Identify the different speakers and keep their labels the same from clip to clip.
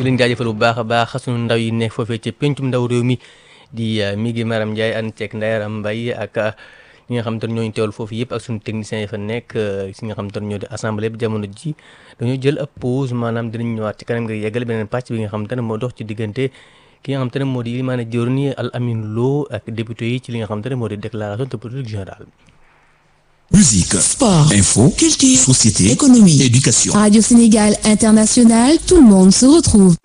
Speaker 1: leen jaajëfal bu baax a baax sunu ndaw yi nekk foofee ca pencum ndaw réew mi di mi ngi Maram Ndiaye ànd ceeg Ndayaram Mbaye ak ñi nga xam te ne ñooñu teewal foofu yëpp ak sunu techniciens yi fa nekk si nga xam te ne ñoo di assemblée bi jamono ji dañoo jël ab pause maanaam dinañ ñëwaat ci kanam nga yeggal beneen pàcc bi nga xam te ne moo dox ci diggante ki nga xam te ne moo di maanaam jëwriñ Al Amin Lo ak député yi ci li nga xam te ne moo di déclaration de politique générale.
Speaker 2: Musique,
Speaker 3: sport,
Speaker 2: info,
Speaker 3: culture,
Speaker 2: société,
Speaker 3: économie,
Speaker 2: éducation.
Speaker 3: Radio Sénégal International, tout le monde se retrouve.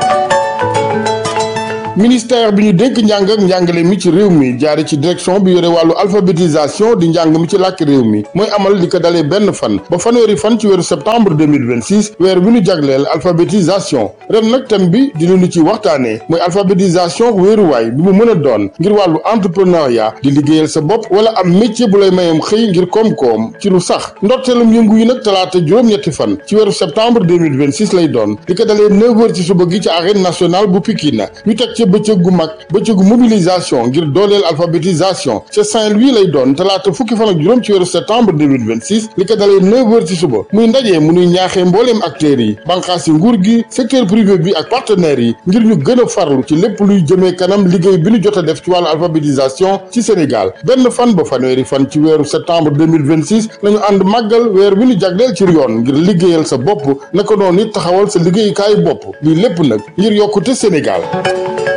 Speaker 4: ministère bi ñu dénk njàng ak njàngale mi ci réew mi jaare ci direction bi yore wàllu alphabétisation di njàng mi ci làkk réew mi mooy amal li ko dalee benn fan ba fanweeri fan ci weeru septembre 2026 weer bi ñu jagleel alphabétisation ren nag thème bi dina ñu ci waxtaanee mooy alphabétisation wéeruwaay bi mu mën a doon ngir wàllu entrepreneuriat di liggéeyal sa bopp wala am métier bu lay mayam xëy ngir koom-koom ci lu sax ndorteelum yëngu yi nag talaata juróom-ñetti fan ci weeru septembre 2026 lay doon li ko dalee 9 heures ci suba gi ci arène nationale bu Pikine ñu teg ci bëccëg gu mag bëccëgu mobilisation ngir dooleel alphabétisation ca Saint-Louis lay doon talaata fukki fan ak juróom ci weeru septembre 2026 li ko dalee 9 heures ci suba muy ndaje mu nuy ñaaxee mbooleem acteurs yi banqaas yi nguur gi secteur privé bi ak partenaires yi ngir ñu gën a farlu ci lépp luy jëmee kanam liggéey bi ñu jot a def ci wàllu alphabétisation ci Sénégal benn fan ba fanweeri fan ci weeru septembre 2026 lañu ànd màggal weer bi ñu jagleel ci yoon ngir liggéeyal sa bopp naka noonu it taxawal sa liggéeyukaayu bopp lii lépp nag ngir yokkute Sénégal